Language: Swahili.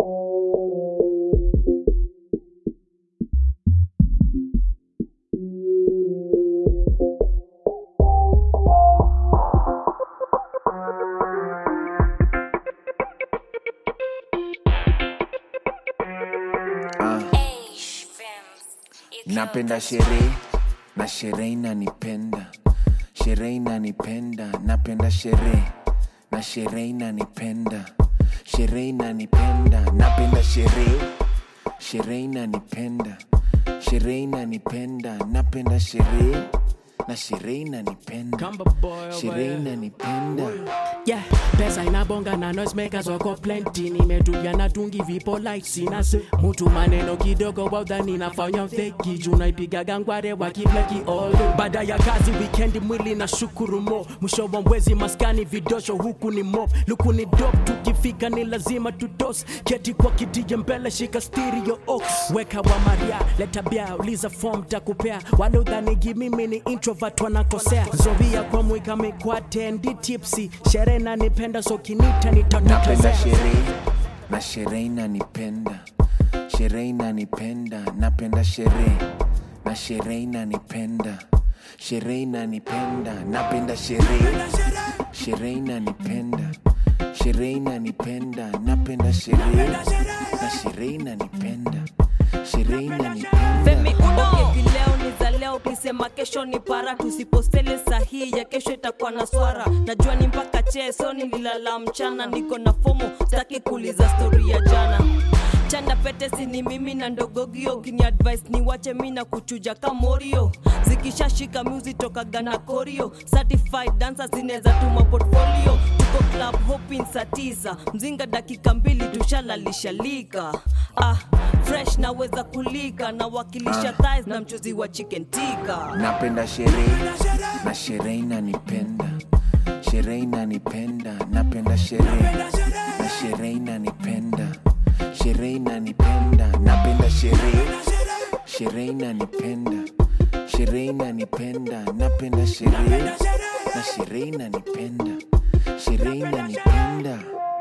napenda sherehe na sherehe inanipenda sherehe inanipenda napenda sherehe na sherehe inanipenda sherehe inanipenda napenda sherehe sherehe inanipenda sherehe inanipenda napenda sherehe na sherehe inanipenda Kamba boy over sherehe here. inanipenda Yeah, pesa inabonga na noisemakers wako plenty nimetulia na tungi vipo like sinase mutu maneno kidogo waudhani nafanya feki juu naipigaga ngware wakibleki all baada ya kazi wikendi mwili na shukuru mo mwisho wa mwezi maskani vidosho huku ni mop luku ni dop tukifika ni lazima tutos keti kwa kitije mbele shika stereo ox weka wa maria leta bia uliza form takupea wale udhanigi mimi ni introvert wanakosea zovia kwa mwika mikwate ndi tipsy sherehe nanipenda so kinita napenda nitatukazea sherehe na sherehe inanipenda sherehe inanipenda napenda sherehe na sherehe inanipenda sherehe inanipenda napenda sherehe sherehe inanipenda sherehe inanipenda napenda sherehe na sherehe inanipenda sherehe inanipenda Femi uno okay, vileo ni za leo ukisema kesho ni para tusipostele sahihi ya kesho itakuwa na swara najua ni mpaka cheso nililala mchana niko na fomo staki kuuliza stori ya jana chanda pete sini mimi na ndogogio kini advice ni wache mi na kuchuja kamorio zikishashika muzi tokaga na korio certified dancer zinaweza tuma portfolio tuko club hoping saa tisa mzinga dakika mbili tushalalisha lika ah, fresh naweza kulika na wakilisha thighs na mchuzi wa chicken tika napenda sherehe na sherehe inanipenda sherehe inanipenda napenda sherehe na sherehe inanipenda sherehe inanipenda napenda sherehe sherehe inanipenda sherehe inanipenda napenda sherehe na sherehe inanipenda sherehe inanipenda